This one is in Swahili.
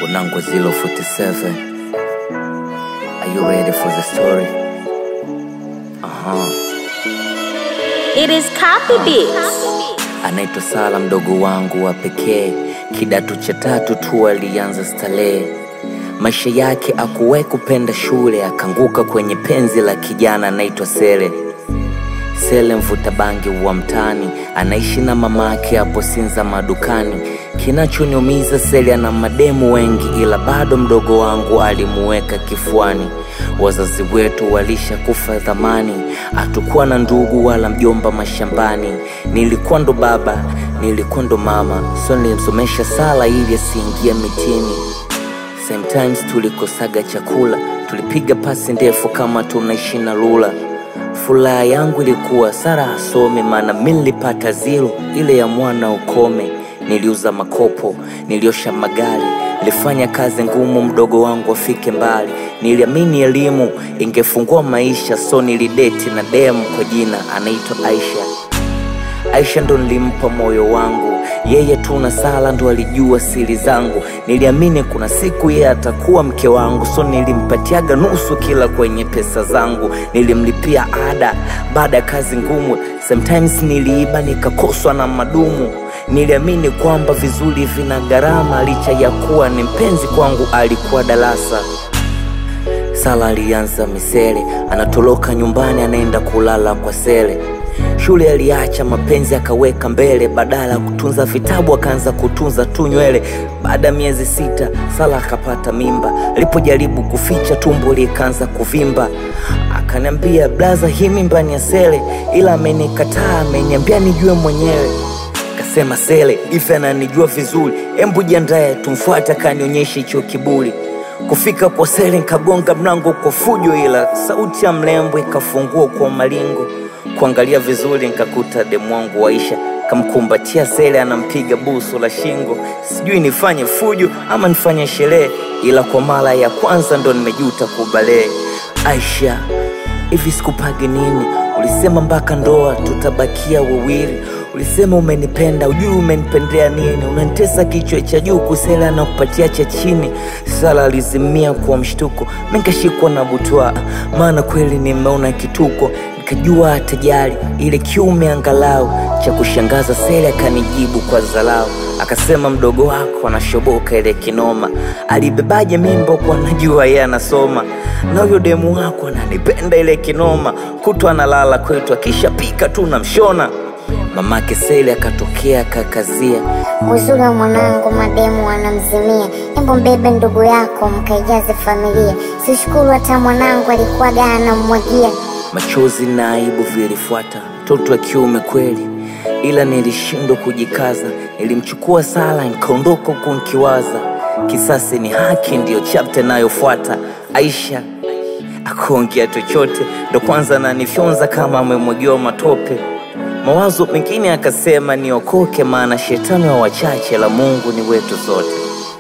Unango 047. Are you ready for the story? Aha. It is copy bits. Anaitwa Sala, mdogo wangu wa pekee, kidato cha tatu tu alianza starehe. Maisha yake akuwahi kupenda shule, akanguka kwenye penzi la kijana anaitwa Sele. Sele mvuta bangi wa mtani, anaishi na mamake hapo Sinza madukani. Kinachoniumiza Sele ana mademu wengi, ila bado mdogo wangu alimuweka kifuani. Wazazi wetu walisha kufa zamani, hatukuwa na ndugu wala mjomba mashambani. Nilikuwa ndo baba, nilikuwa ndo mama, so nilimsomesha Sala ili asiingie mitini. Sometimes tulikosaga chakula, tulipiga pasi ndefu kama tunaishi na lula. Furaha yangu ilikuwa Sara asome, maana mi nilipata zero ile ya mwana ukome. Niliuza makopo, niliosha magari, nilifanya kazi ngumu mdogo wangu afike mbali. Niliamini elimu ingefungua maisha, so nilideti na demu kwa jina anaitwa Aisha. Aisha ndo nilimpa moyo wangu, yeye tu na Sala ndo alijua siri zangu. Niliamini kuna siku yeye atakuwa mke wangu, so nilimpatiaga nusu kila kwenye pesa zangu. Nilimlipia ada baada ya kazi ngumu, sometimes niliiba nikakoswa na madumu. Niliamini kwamba vizuri vina gharama, licha ya kuwa ni mpenzi kwangu, alikuwa darasa Sala alianza misele, anatoroka nyumbani anaenda kulala kwa Sele. Shule aliacha, mapenzi akaweka mbele, badala ya kutunza vitabu akaanza kutunza tu nywele. Baada ya miezi sita, Sala akapata mimba. Alipojaribu kuficha, tumbo likaanza kuvimba. Akaniambia, blaza, hii mimba ni ya Sele, ila amenikataa, ameniambia nijue mwenyewe. Kasema Sele ife ananijua vizuri, embu jiandae tumfuate, akanionyesha hicho kiburi. Kufika kwa Sele nkagonga mlango kwa fujo, ila sauti ya mlembo ikafungua kwa malingo. Kuangalia vizuri nkakuta demu wangu Aisha kamkumbatia Sele, anampiga busu la shingo. Sijui nifanye fujo ama nifanye sherehe, ila kwa mara ya kwanza ndo nimejuta kubalee. Aisha, hivi sikupagi nini? Ulisema mpaka ndoa tutabakia wawili. Ulisema umenipenda, ujui umenipendea nini? Unanitesa kichwa cha juu, kusela na kupatia cha chini. Sala alizimia kwa mshtuko, mi nikashikwa na butwa, maana kweli nimeona kituko. Nikajua atajali ile kiume angalau. Cha kushangaza Sele akanijibu kwa dharau, akasema mdogo wako anashoboka ile kinoma. Alibebaje mimba kwa najua yeye anasoma, na huyo demu wako ananipenda ile kinoma. Kutwa analala kwetu, akishapika tu namshona. Mamake Sele akatokea akakazia, Uzuri wa mwanangu mademu wanamzimia, embo mbebe ndugu yako mkaijaze familia. Sishukuru hata mwanangu alikuwaga anamwagia. machozi na aibu vilifuata. Mtoto wa kiume kweli, ila nilishindwa kujikaza. Nilimchukua Sala nikaondoka huku nkiwaza, kisasi ni haki, ndiyo chapta inayofuata. Aisha akuongea chochote, ndo kwanza nanifyonza kama amemwagiwa matope. Mawazo mengine akasema niokoke, maana shetani wa wachache, la Mungu ni wetu sote.